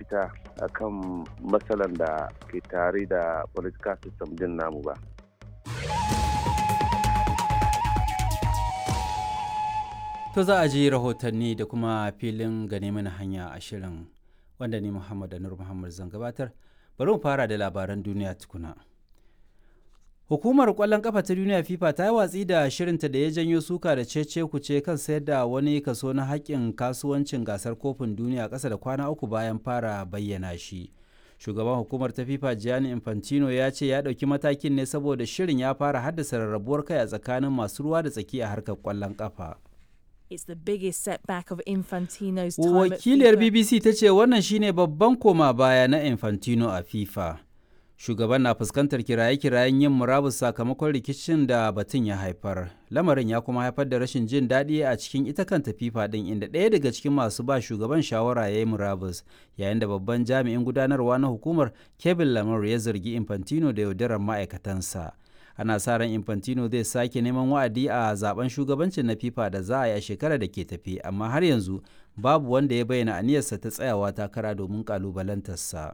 mafita akan matsalan da ke tare da political system din namu ba. To za a ji rahotanni da kuma filin gane mana hanya a shirin wanda ni Muhammad Anur Muhammad zan gabatar. Bari mu fara da labaran duniya tukuna. Hukumar ƙwallon ƙafa ta duniya FIFA ta yi watsi da shirinta da ya janyo suka da cece kuce kan sayar da wani kaso na haƙƙin kasuwancin gasar kofin duniya ƙasa da kwana uku bayan fara bayyana shi. Shugaban hukumar ta FIFA Gianni Infantino ya ce ya ɗauki matakin ne saboda shirin ya fara haddasa rarrabuwar kai a tsakanin masu ruwa da tsaki a harkar ƙwallon ƙafa. It's the biggest setback of Infantino's time Wakiliyar at FIFA. BBC ta ce wannan shine babban koma baya na Infantino a FIFA. Shugaban na fuskantar kiraye-kirayen yin murabus sakamakon rikicin da batun ya haifar. Lamarin ya kuma haifar da rashin jin daɗi a cikin ita kanta FIFA ɗin inda ɗaya daga cikin masu ba shugaban shawara ya yi murabus yayin da babban jami'in gudanarwa na hukumar Kevin Lamar ya zargi Infantino da yaudarar ma'aikatansa. ana sa ran infantino zai sake neman wa'adi a zaben shugabancin na fifa da za a yi a shekarar da ke tafi amma har yanzu babu wanda ya bayyana aniyarsa ta tsayawa takara domin kalubalantarsa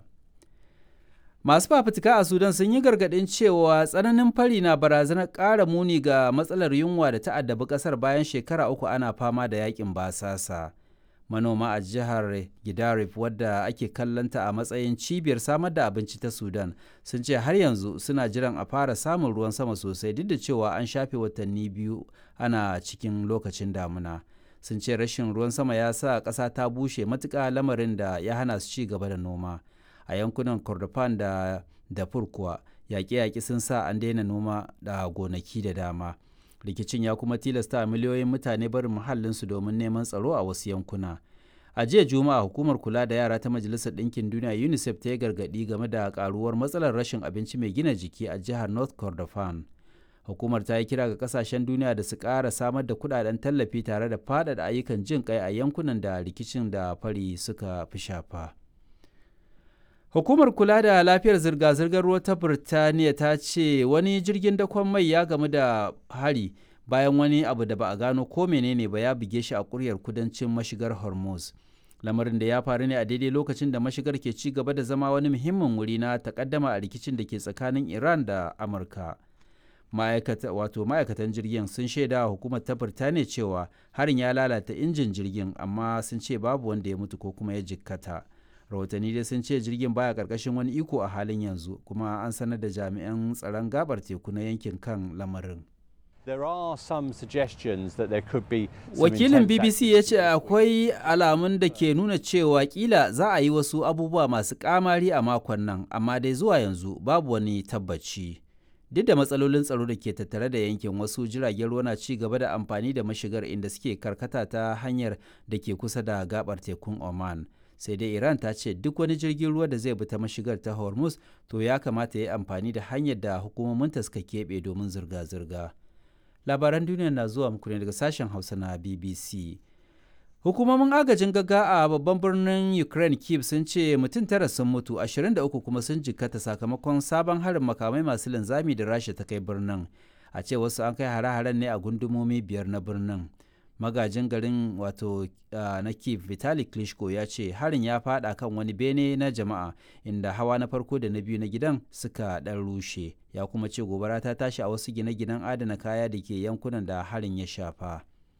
masu fafutuka a sudan sun yi gargaɗin cewa tsananin fari na barazanar ƙara muni ga matsalar yunwa da ta addabi ƙasar bayan shekara uku ana fama da yakin basasa manoma a jihar Gidarif wadda ake kallanta a matsayin cibiyar samar da abinci ta Sudan sun ce har yanzu suna jiran a fara samun ruwan sama sosai duk da cewa an shafe watanni biyu ana cikin lokacin damuna. Sun ce rashin ruwan sama ya sa ƙasa ta bushe matuƙa lamarin da ya hana su ci gaba da noma. A yankunan Kordofan da Darfur kuwa yaƙe-yaƙe sun sa an daina noma da gonaki da dama. rikicin ya kuma tilasta miliyoyin mutane barin muhallinsu domin neman tsaro a wasu yankuna a jiya juma'a hukumar kula da yara ta majalisar ɗinkin duniya unicef ta yi gargaɗi game da karuwar matsalar rashin abinci mai gina jiki a jihar north kordofan hukumar ta yi kira ga kasashen duniya da su ƙara samar da kudaden tallafi tare da faɗaɗa ayyukan jin kai a yankunan da rikicin da fari suka fi shafa. Hukumar kula da lafiyar zirga-zirgar ruwa ta Birtaniya ta ce wani jirgin dakon mai ya gamu da hari bayan wani abu da ba a gano ko menene ba ya buge shi a kuryar kudancin mashigar Hormuz. Lamarin da ya faru ne a daidai lokacin da mashigar ke ci gaba da zama wani muhimmin wuri na takaddama a rikicin da ke tsakanin Iran da Amurka. wato ma'aikatan jirgin sun shaida wa hukumar ta Birtaniya cewa harin ya lalata injin jirgin amma sun ce babu wanda ya mutu ko kuma ya jikkata. rahotanni dai sun ce jirgin baya karkashin wani iko a halin yanzu kuma an sanar da jami'an tsaron gabar teku na yankin kan lamarin There are some suggestions that there could be some wakilin intense bbc ya ce akwai alamun da ke nuna cewa kila za a yi wasu abubuwa masu kamari a makon nan amma dai zuwa yanzu babu wani tabbaci duk da matsalolin tsaro da ke tattare da yankin wasu jiragen ruwa na ci gaba da amfani da mashigar inda suke karkata ta hanyar da ke kusa da gabar tekun oman sai dai iran ta ce duk wani jirgin ruwa da zai bi ta mashigar ta hormuz to ya kamata ya yi amfani da hanyar da hukumominta suka keɓe domin zirga-zirga labaran duniya na zuwa muku ne daga sashen hausa na bbc hukumomin agajin gaga a babban birnin ukraine kiev sun ce mutum tara sun mutu 23 kuma sun jikkata sakamakon sabon harin makamai masu linzami da rasha ta kai birnin a ce wasu an kai hare-haren ne a gundumomi biyar na birnin magajin garin wato na kiev vitali klitschko ya ce harin ya fada kan wani bene na jama'a inda hawa na farko da na biyu na gidan suka dan rushe ya kuma ce gobara ta tashi a wasu gine-ginen adana kaya da ke yankunan da harin ya shafa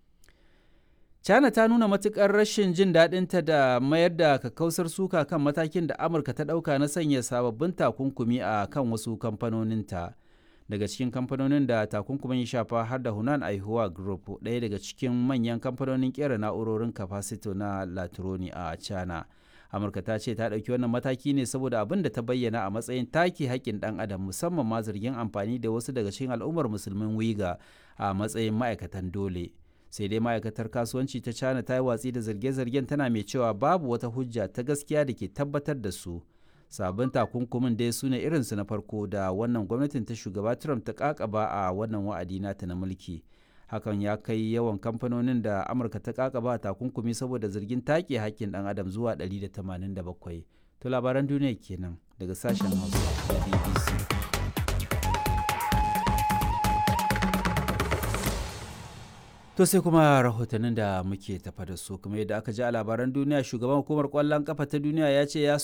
china ta nuna matukar rashin jin daɗinta da mayar da kakkausar suka kan matakin da amurka ta ɗauka na sanya sababbin takunkumi a kan wasu kamfanoninta. daga cikin kamfanonin da takunkumin ya shafa har da Hunan Aihuwa Group ɗaya daga cikin manyan kamfanonin kera na'urorin kafasito na Latroni a China. Amurka ta ce ta ɗauki wannan mataki ne saboda abin da ta bayyana a matsayin take haƙƙin ɗan adam musamman ma zargin amfani da wasu daga cikin al'ummar musulmin wiga a matsayin ma'aikatan dole. sai dai ma'aikatar kasuwanci ta China ta yi watsi da zarge-zargen tana mai cewa babu wata hujja ta gaskiya da ke tabbatar da su. sabon takunkumin dai su ne irinsu na farko da wannan gwamnatin ta shugaba trump ta kakaba a wannan wa'adi nata na mulki hakan ya kai yawan kamfanonin da amurka ta kakaba takunkumi saboda zargin take hakkin dan adam zuwa 187 to labaran duniya kenan daga sashen hausa da bbc To sai kuma rahotannin da muke tafa da su kuma yadda aka ji a labaran duniya shugaban hukumar kwallon kafa ta duniya ya ce ya